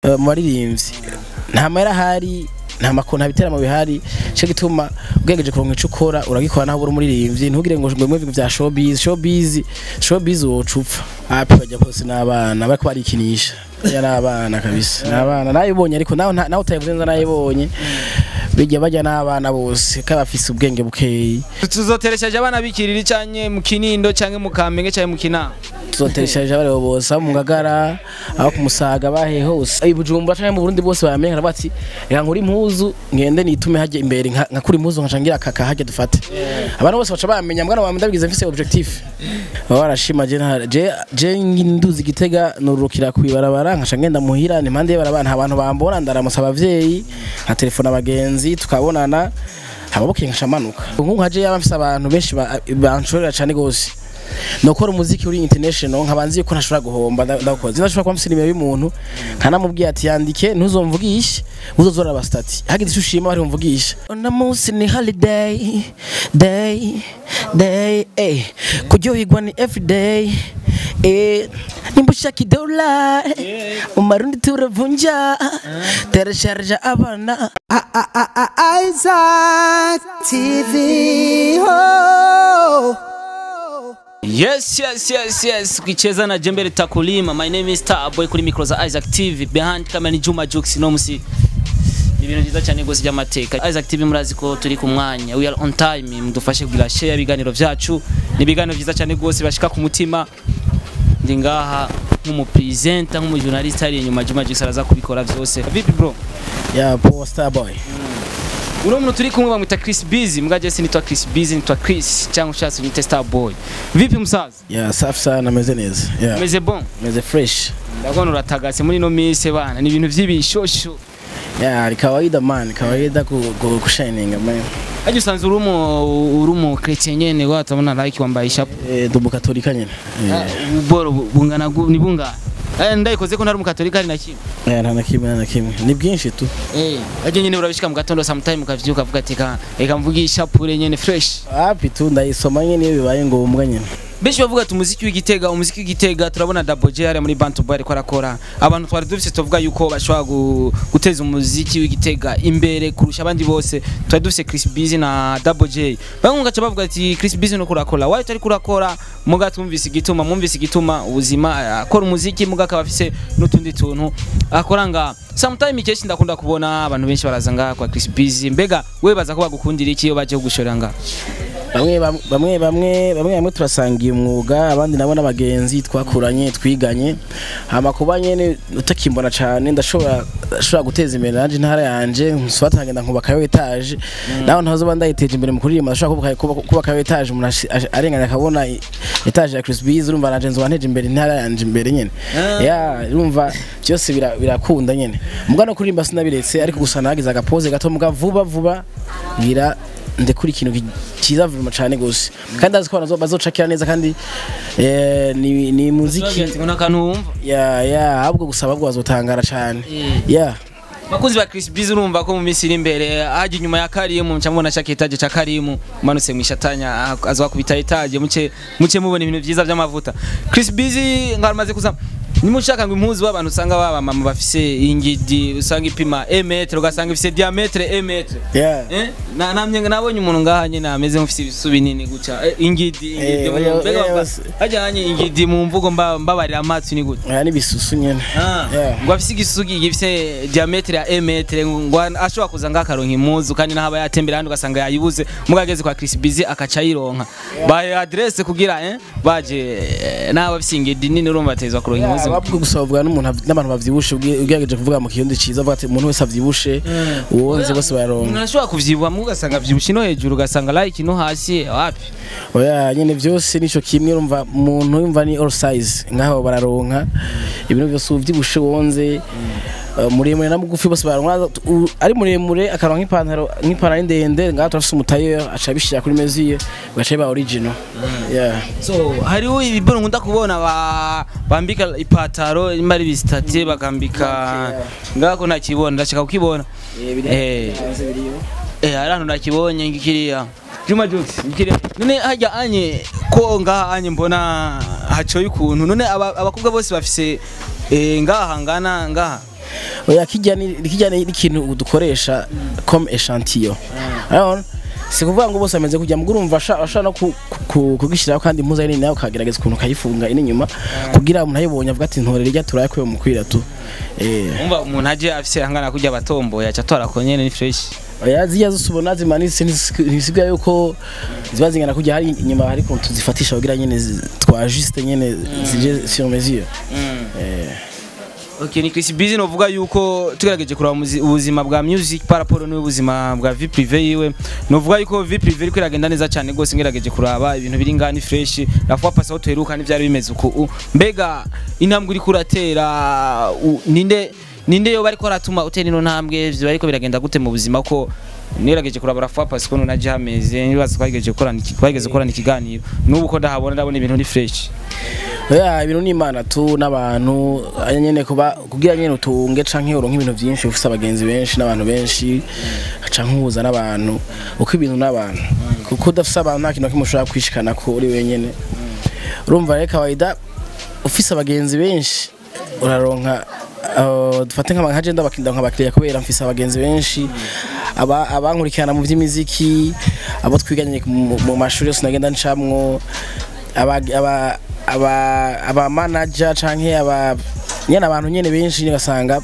eh, mu baririmbyi nta mahera ahari nta makuru nta biteramo bihari cyo gituma ugerageje kuronka ico ukora uragikora naho uri umuririmbyi ntugire ngo ngo ibintu bya showbiz showbiz showbiz wocupfa api bajya bose n'abana bariko barikinisha ya n'abana kabisa n'abana nayibonye ariko nawe nta- nawe utayivuze nza nayibonye bijya bajya n'abana bose ko bafise ubwenge bukeyi tuzoteresheje abana bikiriri canke mu kinindo canke mu kamenge canke mu kinama tuzoteresheje abaribo bose abo mu ngagara abo ku musaga bahe hose i bujumbura canke mu burundi bose baramenye karavuga ati reka nkuri impuzu ngende nitume hajya imbere nka nka kuri impuzu nkaca ngira kaka hajya dufate abantu bose baca bamenya mbwana wa ndabigize mfise objectif baba barashima je nta- je je nduzi gitega nurukira kwibarabara nkaca ngenda muhira ni impande y'barabara nta bantu bambona ndaramusa abavyeyi nka telefone abagenzi tukabonana hababukeye nkaca manuka nk'ubu nkaje yaba mfise abantu benshi ba- banshorera cane gose nokora umuziki uri international nkabanzi yuko ntashobora guhomba nda- ndakoze ndashobora kuba mfise nimero y'umuntu nkanamubwiye ati yandike ntuzomvugishe uzozora abastati hagize icyo ushima bari bumvugisha uno munsi ni holiday day day eh kuryoherwa ni everyday eh nimba ushaka idola mu marundi turavunja terasharja abana Isaac TV. Oh. Yes, yes, yes, yes. Ukicheza na Jembe Takulima. My name is Starboy kuri micro za Isaac TV. Behind camera ni Juma Jux no musi. Ni ibintu byiza cyane gose by'amateka. Isaac TV murazi ko turi ku mwanya. We are on time. Mudufashe kugira share ibiganiro vyacu. Ni ibiganiro byiza cyane gose bashika ku mutima. Ndi ngaha nk'umupresenter nk'umujournalist ari inyuma Juma Jux araza kubikora vyose. Vipi bro? ya power star boy Uno muntu turi kumwe bamwita Chris Busy. Mbwa je sinitwa Chris Busy, nitwa Chris cyangwa ushatse unyite Starboy. Vipi musaza? ya safi sana ameze neza ya Meze bon? ameze fresh ndabona uratagase muri ino minsi bana ni ibintu by'ibishosho ya ni kawaida man kawaida ku, ku, ku shining man ajya usanze uri umu uri umu chrétien nyene watabona like wambaye ishapu eh ndi umukatolika nyene Eh, uboro bungana gu- ni bungana eh ndayikoze ko ntari umukatolika ari na kimwe eh nta na kimwe nta na kimwe ni bwinshi tu eh ajya nyene urabishika mu gatondo sometime ukavyuka ukavuga ati ka reka mvuge ishapure nyene fresh hapi tu ndayisoma nyene iyo bibaye ngombwa nyene benshi bavuga ati umuziki w'igitega umuziki w'igitega turabona Double J hariya muri Bantu Boy ariko arakora abantu twari dufise tuvuga yuko bashobora gu- guteza umuziki w'igitega imbere kurusha abandi bose twari dufise Chris Busy na Double J bamwe ngaca bavuga ati Chris Busy no kurakora why utari kurakora muga twumvise igituma mwumvise igituma ubuzima akora umuziki muga akaba afise n'utundi tuntu akora nga sometime kenshi ndakunda kubona abantu benshi baraza ngaha kwa Chris Busy mbega we baza ko bagukundira iki iyo baje kugushorera ngaha bamwe bam- bamwe bamwe bamwe bamwe turasangiye umwuga abandi nabo n'abagenzi twakuranye twiganye hama kuba nyene utakimbona cane ndashobora ndashobora guteza imbere nanje intara yanje nsubata nkagenda nkubaka etage naho ntazoba ndayiteje imbere mu kuririmba ndashobora kubaka kuba- kubaka etage umuntu ashi- ashi- arenganya akabona i- etage ya Chris Bees urumva nanje nzoba nteje imbere intara yanje imbere nyene Ah. ya urumva byose bira- birakunda nyene muga no kuririmba sinabiretse ariko gusa nagize agapoze gato muga vuba vuba ngira ndekura ikintu ki- kiza vuba cyane gose kandi azi ko abantu bazocakira neza kandi eh, ni, ni muziki ngo nakantu wumva ya ya ahubwo gusa ahubwo bazotangara cyane Eh. ya Bakunzi ba Chris Biz urumva ko mu minsi iri imbere haje inyuma ya Karimu mca mubona shaka etaje ca Karimu umanutse mu ishatanya azwa kubita etaje muce muce mubona ibintu vyiza vy'amavuta Chris Biz ngamaze kuza nimushaka ngo impuzu w'abantu usanga baba mama bafise ingidi usanga ipima 1 metre ugasanga ifise diametre 1 metre ya Eh, na namye nabonye umuntu ngaha nyene ameze nk'ufise ibisu binini guca eh, ingidi ingidi Eh, mu- oya, mbega oya, bava- bose. hajya hanye ingidi mu mvugo mba- mbabarira amatwi ni gute aya ni bisusu nyene Ah, Yeah. ngo afise igisugi gifise diametre ya 1 metre ngo ashobora kuza ngakaronka impuzu kandi naho aba yatembera handi ugasanga yayibuze mugageze kwa Chris Busy akaca yironka baye adresse kugira eh baje eh, naho bafise ingidi nini urumva batezwa kuronka impuzu ahubwo gusa bavuga n'umuntu av- n'abantu bavyibushe ubwi- ugerageje kuvuga mu kirundi ciza avuga ati umuntu wese avyibushe uwonze bose bayaronka umuntu ashobora kuvyibuha mu ugasanga vyibushe no hejuru ugasanga like no hasi wapi oya nyene vyose nico kimwe urumva umuntu yumva ni all size ngaho bararonka ibintu byose uvyibushe wonze eh, muremure na mugufi bose baronka u- ari muremure akaronka nk'ipantaro nk'ipantaro ndende ngaho turafise umutayo aca abishira kuri meziye ugaca biba original yeah so hariho ibiboro nkunda kubona ba bambika ipataro imba ari bisitati bakambika ngako nakibona ndashaka kukibona eh eh hari ahantu nakibonye ngikiriya Juma Jux ngikiriya none hajya anye ko ngaha anye mbona hacoye ukuntu none aba- abakobwa bose bafise eh ngaha ngana ngaha oya kijya ni kijya ni ikintu dukoresha comme échantillon urabona si kuvuga ngo bose bameze kujya muguru urumva asha asha no ku- ku- kugishyiraho kandi impuzu ari nini nawe ukagerageza ukuntu ukayifunga iri inyuma kugira umuntu ayibonye avuga ati ntorere ijya turayakuye mu kwira tu eh umva umuntu aje afise angana kurya batomboye aca atora ko nyene ni fresh oya zijya zose ubona zimanitse ntisigaye yuko ziba zingana kujya hari inyuma hari ukuntu tuzifatisha kugira nyine zi- twa juste nyine zije sur mesure eh Okay, ni Chris Busy novuga yuko tugerageje kuraba muzi- ubuzima bwa music par rapport n'ubuzima bwa vie privée yiwe novuga yuko vie privée iriko iragenda neza cyane gose ngerageje kuraba ibintu biri ngani fresh la fois passée aho tuheruka n'ivyari bimeze uko u- mbega intambwe uri kuratera u- ninde ninde yo bariko ratuma utera ino ntambwe vyo bariko biragenda gute mu buzima ko nerageje kuraba la fois passée ko naje hameze nibaza twagejeje gukorana iki- twageze gukorana ikiganiro n'ubu ko ndahabona ndabona ibintu ni fresh oya ibintu ni imana tu n'abantu aya nyene kuba kugira nyene utunge canke uronke ibintu byinshi ufise abagenzi benshi n'abantu benshi canke uhuza n'abantu uko ibintu n'abantu kuko udafise abantu nta kintu na kimwe ushobora kwishikana ko uri wenyene urumva rero kawaida ufise abagenzi benshi uraronka uh, dufate nk'aba nka jenda bakinda nk'abakiriya kubera mfise abagenzi benshi aba abankurikirana mu by'imiziki abo twiganye mu mu mashuri yose nagenda ncamwo aba aba aba aba manager canke aba nyene abantu nyene benshi nyene gasanga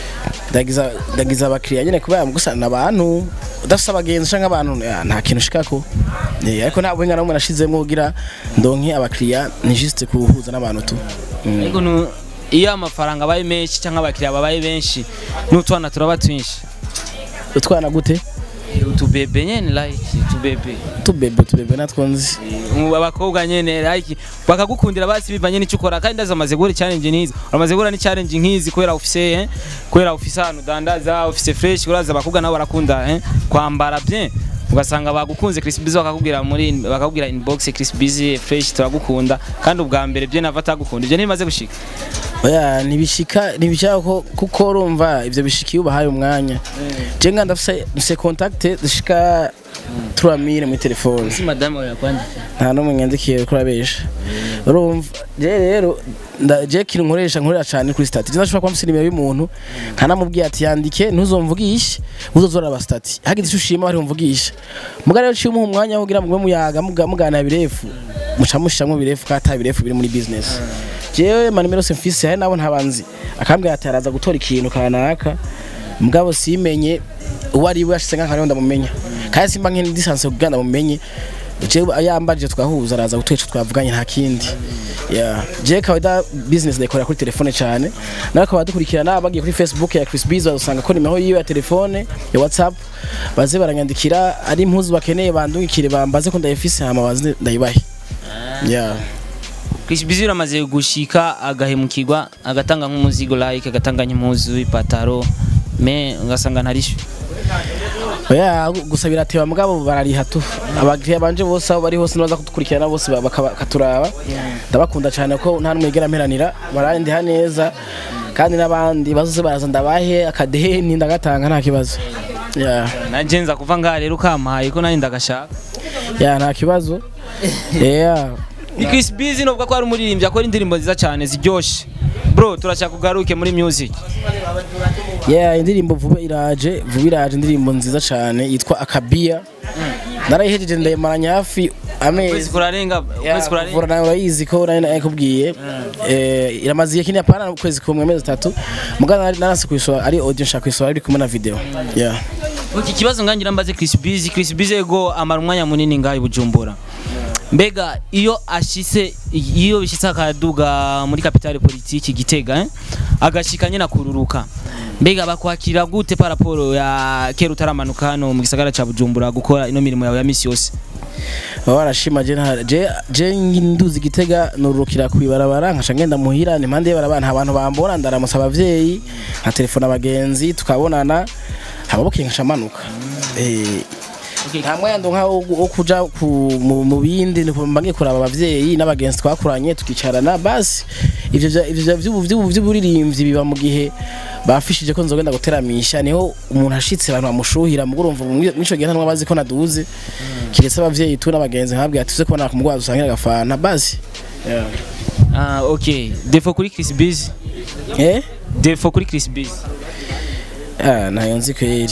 ndagiza ndagiza abakiriya nyene kubera mu gusana abantu udafise abagenzi canke abantu ya, nta kintu ushikako Eh, ariko nta buhinga namwe nashizemwo kugira ndonke abakiriya ni juste kuhuza n'abantu tu Mm. ariko nu- iyo amafaranga abaye menshi cyangwa abakiriya babaye benshi n'utwana turaba twinshi utwana gute utubebe nyene like utubebe tubebe tubebe natwo nzi Ubu abakobwa nyene like bakagukundira basi bivanye n'icyo ukora kandi ndazi amaze guhura challenge nk'izi uramaze guhura ni challenge nk'izi kubera ufise eh, kubera ufise ahantu udandaza ufise fresh uraza abakobwa nabo barakunda eh, kwambara bien ugasanga bagukunze Chris Busy bakakubwira muri bakakubwira inbox Chris Busy fresh turagukunda kandi ubwa mbere byo nava atagukunda ibyo ntibimaze gushika oya ntibishika ntibishaka ko kuko urumva ivyo bishika iyo ubahaye umwanya je nga ndafise ndafise contact zishika 3000 muri telefone si madame oya kwandika nta n'umwe nyandikiye kuri abesha urumva je rero nda- je kintu nkoresha nkorera cyane kuri stati ndashobora kuba mfise nimero y'umuntu nkanamubwiye ati yandike ntuzomvugishe uzozora aba stati hagize icyo ushima bari bumvugisha muga rero ciye umuha umwanya wo kugira mugwe muyaga muga- muganira birefu muca mushiramwo birefu kandi ata birefu biri muri business jewe manimero yose mfise hari nabo ntabanzi akambwira ati araza gutora ikintu kanaka mugabo simenye uwo ari we yashize nk'akantu ndamumenya kandi simba nk'indi distance kugira ndamumenye jewe yambajije twahuza araza gutweca twavuganye nta kindi yeah. je kawaida business ndayikorera kuri telefone cyane nawe akaba dukurikirana bagiye kuri facebook ya Chris Biz bazosanga ko nimero yiwe ya telefone ya whatsapp baze baranyandikira ari impuzu bakeneye bandungikire bambaze ko ndayifise hama baze ndayibahe yeah. Chris Busy uramaze gushika agahemukirwa agatanga nk'umuzigo like agatanga nk'impuzu ipataro me ugasanga ntarisho oya gusa birateba mugabo barariha tu abakiriya banje bose aho bari hose nibaza kudukurikirana bose ba- bakaba- bakaturaba ndabakunda cyane ko nta n'umwe yigera mperanira barandiha neza kandi n'abandi bazoze baraza ndabahe akadeni ndagatanga nta kibazo yeah. nanje nza kuva ngaha rero ukampaye ko nanjye ndagashaka yeah, nta kibazo yeah. ni Chris Busy novuga ko ari umuririmbyi akora indirimbo nziza cyane ziryoshe bro turashaka ugaruke muri music yeah, indirimbo vuba iraje vuba iraje indirimbo nziza cyane yitwa akabia narayihejeje ndayimaranya hafi amezi kwezi kurarenga kwezi kurarenga kuvura nawe urayizi ko nari nakubwiye eh iramaze igihe kinini apana ukwezi kumwe amezi atatu mugana nari narase kuyisora ari audio nshaka kuyisora ari kumwe na video yeah iki kibazo ngangira mbaze Chris Busy Chris Busy ego amara umwanya munini ngaha i Bujumbura mbega iyo ashise iyo bishitse akaduga muri kapitale politiki gitega eh? agashika nyine akururuka mbega bakwakira gute paraporo ya kera utaramanuka hano mu gisagara ca Bujumbura gukora ino mirimo yawe ya misi yose baba barashima je nta je je nduzi gitega nurukira kwibarabara nkaca ngenda muhira ni impande y'barabara nta bantu bambona ndaramutsa abavyeyi nka telefone abagenzi tukabonana hababuke nkaca manuka eh nta mwanya ndonka wo wo kuja ku- mu mu bindi ni kumva ngiye kuraba abavyeyi n'abagenzi twakuranye tukicarana basi ivyo vya- ivyo vya- vy'ubu- vy'ubu- vy'uburirimbyi biba mu gihe bafishije ko nzogenda guteramisha niho umuntu ashitse abantu bamushuhira mu urumva mwico gihe ntanwa bazi ko naduze kiretse abavyeyi tu n'abagenzi nkabwira tuze kubona ku mugwaza usangira agafana basi yeah. ah okay defo kuri Chris Busy eh defo kuri Chris Biz ah nayo nzi kweri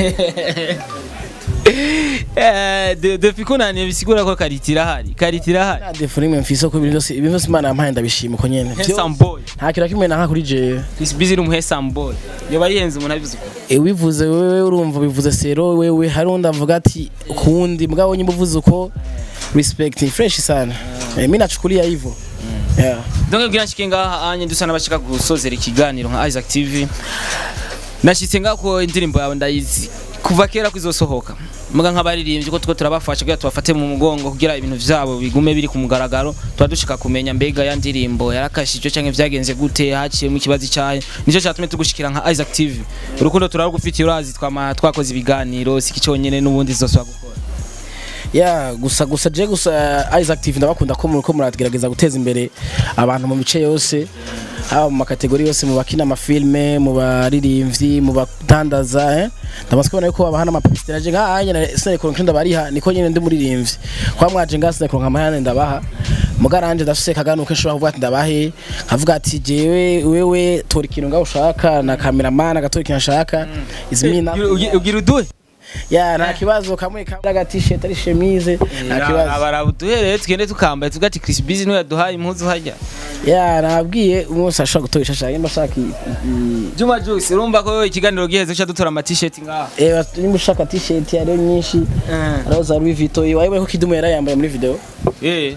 Eh, de- defi ko naniye bisigura ko kariti irahari kariti irahari nta defu nimwe mfise ko ibintu byose ibintu byose imana yampaye ndabishima uko nyene handsome boy nta kintu na kimwe nanka kuri jewe Chris Biz ni umu handsome boy yoba yihenze umuntu abivuze uko E, wivuze wewe urumva bivuze sero wewe hari undi avuga ati kundi mugabo nyimba uvuze uko respect ni fresh sana Eh, mimi nachukulia hivyo yeah donc bwira nshike ngaha anye dusa n'abashaka gusozera ikiganiro nka Isaac TV nashitse ngaho ko indirimbo yawe ndayizi kuva kera kwizosohoka muga nk'abaririmbyi ko tuko turabafasha kugira tubafate mu mugongo kugira ibintu vyabo bigume biri ku mugaragaro tuba dushika kumenya mbega ya ndirimbo yarakashije canke vyagenze gute haciyemo ikibazo cyayo nico cyatumye tugushikira nka Isaac TV urukundo turarugufitiye urazi twama twakoze ibiganiro siki cyonyene n'ubundi zoswa gukora ya gusa gusa je gusa Isaac TV ndabakunda ko muriko muragerageza guteza imbere abantu mu mice yose haba mu makategori yose mu bakina amafilme mu baririmbyi mu badandaza eh ndamaze kubona yuko babaha n'amapesiteri aje nka anya na sinari kuronka ndabariha niko nyene ndi muririmbyi kwa mwaje nga sinari kuronka amahane ndabaha mugaranje ndafise kaganuke nshobora kuvuga ati ndabahe nkavuga ati jewe wewe tora ikintu ngaho ushaka na cameraman agatora ikintu ashaka izimina Ugi- ugira uduhe ya nta kibazo kamwe kamwe aga t-shirt ari chemise nta kibazo abarabuduhereye tugende tukambaye tuvuga ati Chris Biz niwe yaduhaye impuzu hajya ya nabwiye umunsi ashobora gutora icyo ashaka nimba ashaka i- i- Juma Jux urumva ko ikiganiro giheze cyo dutora ama t-shirt ngaha eh, nimba ushaka t-shirt hariho nyinshi hariho za Louis Vuitton wayoboye ko Kidumu yari yambaye muri video eh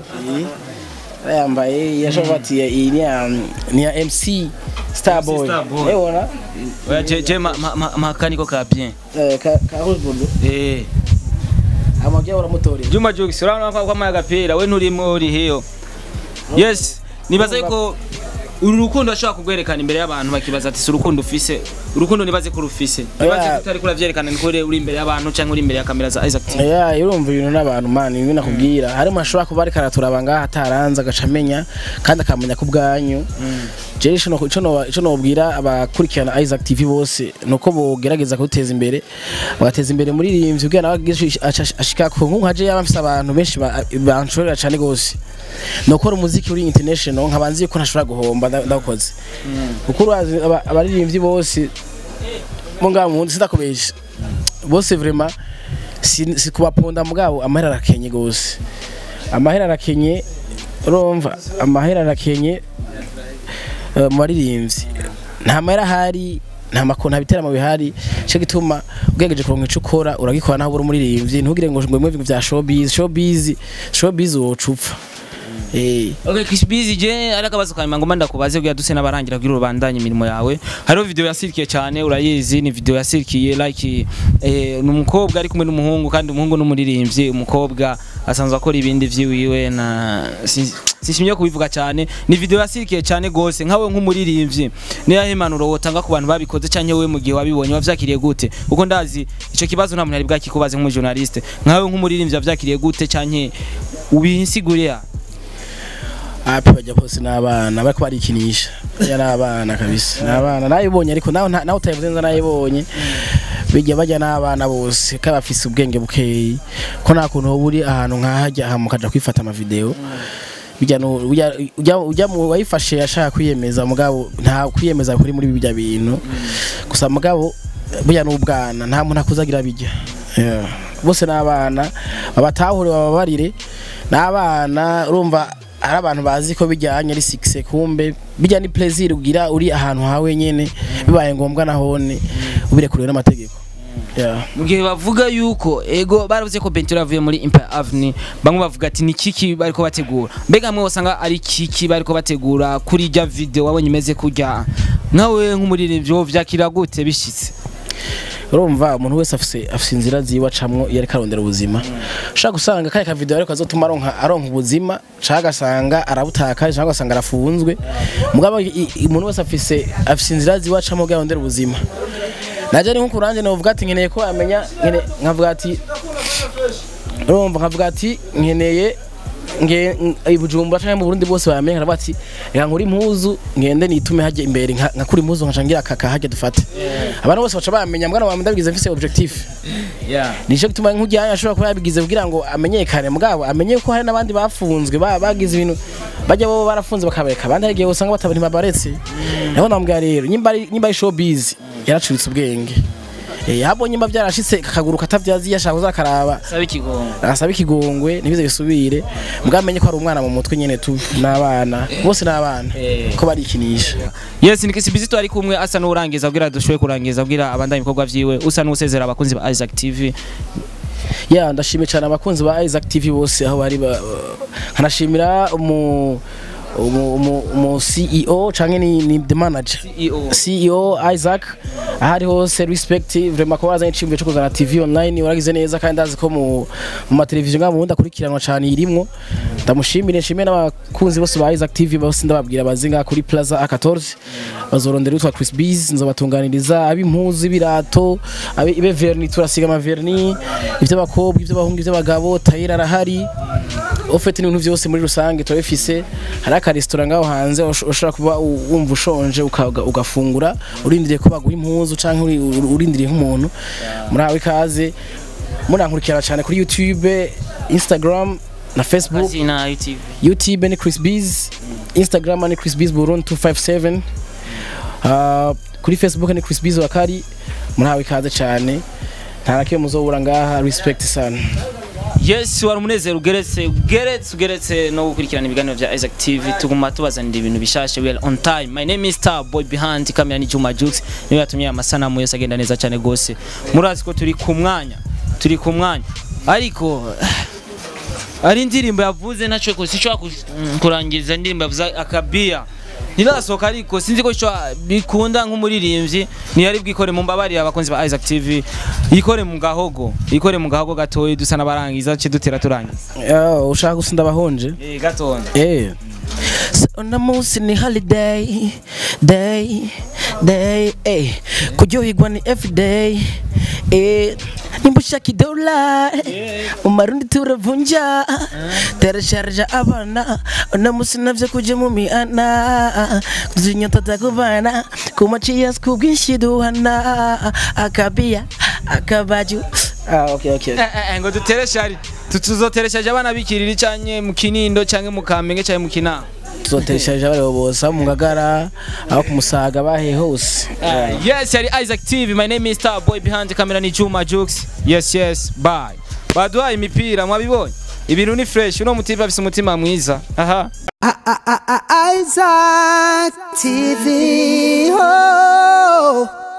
yambaye yashobora kuba ati iyi ni ya ni ya MC Starboy Starboy. ebona oya je je ma- ma- ma- makaniko ka bien eh, ka ka rouge bordeaux eh amabya uramutorera Juma Jux urabona ko kwa agapira we nturimo uri hiyo yes nibaza yuko uru rukundo ashobora kugwerekana imbere y'abantu bakibaza ati si urukundo ufise urukundo nibaze ko rufise nibaze Oya. ko utari kuravyerekana niko uri uri imbere y'abantu cyangwa uri imbere ya kamera za Isaac TV ya urumva ibintu n'abantu man ibintu nakubwira harimo ashobora kuba ariko araturaba ngaha ataranze agaca amenya kandi akamenya ku bwanyu jewe ico no- ico no- ico nobwira abakurikirana Isaac TV bose nuko bogerageza kuduteza imbere bagateza imbere muri rimvyi kugira nawe agize aca- ashika ku nkungu haje yaba mfise abantu benshi ba- banshorera cane gose nokora umuziki uri international nkabanzi yuko ntashobora guhomba nda- ndakoze kuko urazi aba- abaririmbyi bose mo ngaho mu wundi sindakubesha bose vraiment si, si kubaponda mugabo amahera arakenye gose amahera arakenye urumva amahera arakenye eh, mu baririmbyi nta mahera ahari nta makuru nta biteramo bihari cyo gituma ugerageje kuronka ico ukora uragikora naho uri umuririmbyi ntugire ngo ngo ibintu bya showbiz showbiz showbiz wocupfa eh Okay, Chris Biz je ari akabazo kanyuma ngomba ndakubaze kugira duse n'abarangira kugira urubandanye imirimo yawe hariho video yasirikiye cyane urayizi ni video yasirikiye like eh, ni umukobwa ari kumwe n'umuhungu kandi umuhungu n'umuririmbyi umukobwa asanzwe akora ibindi vyiwiwe na si- sishimye kubivuga cyane ni video yasirikiye cyane gose nkawe nk'umuririmbyi niyo impanuro wotanga ku bantu babikoze canke wewe mu gihe wabibonye wavyakiriye gute uko ndazi ico kibazo nta muntu ari bwakikubaze nk'umujournaliste nkawe nk'umuririmbyi wavyakiriye gute canke ubisiguriye api bajya pose n'abana bariko barikinisha ya n'abana kabisa n'abana nayibonye ariko nawe nta- nawe utayivuze nza nayibonye bijya bajya n'abana bose ko bafise ubwenge bukeyi ko nta kuntu wowe uri ahantu nk'ahajya aha mukaja kwifata amavideo bijya no- ujya- ujya ujya mu wayifashe yashaka kwiyemeza mugabo nta kwiyemeza kuri muri bijya bintu gusa mugabo burya n'ubwana nta muntu akuzagira bijya Yeah. bose n'abana babatahure bababarire n'abana urumva hari abantu bazi ko bijyanye ari sikise kumbe bijya ni plaisir ugira uri ahantu hawe nyene bibaye ngombwa nahone ubirekuriwe n'amategeko Yeah. mu gihe bavuga yuko ego baravuze ko Bentura avuye muri Empire Avenue bamwe bavuga ati ni kiki bariko bategura mbega amwe wasanga ari kiki bariko bategura kuri ijya video wabonye imeze kurya nkawe nk'umuririmbyi wo vyakira gute bishitse urumva umuntu wese afise afise inzira ziwe acamwo iyo ariko arondera ubuzima ushaka gusanga kaya ka video ariko azotuma aronka aronka ubuzima ushaka gasanga arabutakaje ushaka gasanga arafunzwe mugabo i- i- umuntu wese afise afise inzira ziwe acamwo kugira arondere ubuzima naje ni nko kuranje novuga ati nkeneye ko amenya nkene nkavuga ati urumva nkavuga ati nkeneye nge i Bujumbura canke mu Burundi bose bamenye nkaravuga ati reka nkuri impuzu ngende nitume hajya imbere nka nka kuri impuzu nkaca ngira aka hajya dufate abantu bose baca bamenya mbwana wa ndabigize mfise objectif yeah nico gituma nk'ujyanye ashobora kuba yabigize kugira ngo amenyekane mugabo amenye ko hari n'abandi bafunzwe ba- bagize ibintu bajya bo barafunze bakabereka abandi hari igihe usanga batabona ntibabaretse naho namubwira rero nyimba ari nyimba ari showbiz yaracuritse ubwenge eh habo nyimba byarashitse akaguru katavyazi yashaka kuzakaraba sabe ikigongo asaba ikigongwe ntibize bisubire mugamenye ko ari umwana mu mutwe nyene tu n'abana bose n'abana Eh. ko barikinisha yes ni kisi bizito ari kumwe asa n'urangiza abwira dushoboye kurangiza abwira abandanya ibikorwa vyiwe usa n'usezera abakunzi ba Isaac TV ya ndashimiye cyane abakunzi ba Isaac TV bose aho bari ba- nkanashimira umu umu, umu, umu CEO canke ni, ni the manager CEO CEO Isaac ahari hose respect vraiment ko wazanye icimbuye cyo kuzana TV online waragize neza kandi ndazi ko mu mu mateleviziyo ngabo wundi akurikiranwa cyane irimwo ndamushimire nshimire n'abakunzi bose ba Isaac TV bose ndababwira bazinga kuri Plaza A14 bazorondera utwa Chris Bees nzobatunganiriza ab'impuzu ibirato abe ibe verni turasiga ama verni ivy'abakobwa ivy'abahungu ivy'abagabo tayira arahari ofete n'ibintu byose muri rusange turabifise hari akaresitora ngaho hanze ush- ushobora kuba u- wumva ushonje uka- ugafungura urindiriye ko baguha impuzu canke uri- uri- urindiriye nk'umuntu murahawe ikaze murankurikirana cyane kuri youtube instagram na facebook Azina YouTube youtube ni chris bees instagram ni chris bees burundi 257 uh, kuri facebook ni chris bees wakari murahawe ikaze cyane nta na kimwe muzobura ngaha respect sana yes wari umunezero ugeretse ugeretse ugeretse no gukurikirana ibiganiro vya Isaac TV tuguma tubazanira ibintu bishashe we are on time my name is Star Boy behind kamera ni Juma Jux niwe yatumye aya masanamu yose agenda neza cyane gose murazi ko turi ku mwanya turi ku mwanya ariko ari indirimbo yavuze ntacyo ko sinshobora kus- mm, kurangiza indirimbo yavuze akabia ntirasohoka ariko sinzi ko ishobora- bikunda nk'umuririmbyi ntiyari bwikore mu mbabarire abakunzi ba Isaac TV yikore mu gahogo yikore mu gahogo gatoyi dusa n'abarangiza ce dutera turangiza uh, ushaka gusa ndabahonje eh gatonda Eh. So, uno munsi ni holiday day day eh kuryoherwa ni everyday eh nimba ushaka idola mu marundi turavunja terasharja abana uno munsi navyo kuja mu mihana tuzinyota takubana ku maciyasi kubwinshi duhana akabia akabaju ah okay okay Eh, eh, eh, ngo dutere shari Tu- tuzotereshaje abana bikiriri canke mu kinindo canke mu kamenge canke mu kinama tuzotereshaje abareba bose abo mu ngagara abo ku musaga bahe hose Uh, yes, yari Isaac TV. My name is Star Boy behind the camera ni Juma Jux. Yes, yes. Bye. Baduhaye imipira mwabibonye. Ibintu ni fresh. Uno mutipe afise umutima mwiza. Aha. Isaac TV. Oh.